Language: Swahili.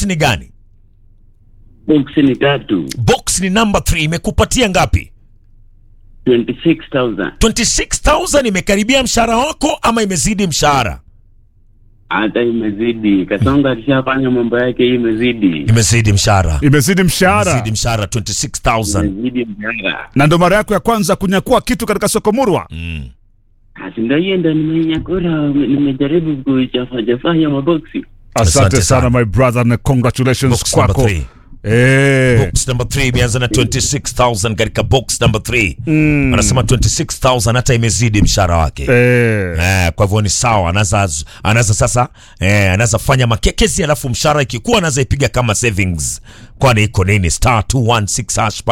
box ni gani box ni tatu box ni number 3 imekupatia ngapi 26000 26000 imekaribia mshahara wako ama imezidi mshahara hata imezidi kasonga alishafanya mambo yake hii imezidi imezidi mshahara imezidi mshahara imezidi mshahara 26000 imezidi mshahara na ndo mara yako ya kwanza kunyakua kitu katika soko murwa mm. Asi ndo hiyo ndo nimeinyakura nimejaribu kuchafachafanya maboksi asante Asante sana sana. my brother na congratulations box number kwako 3 Eh. box number 3 imeanza na 26000 katika box number 3 anasema 26000 hata imezidi mshahara wake Eh. Eh, kwa hivyo ni sawa anaza anaza sasa eh, anaza fanya makekezi alafu mshahara ikikuwa anaza ipiga kama savings kwani iko nini star 216 hash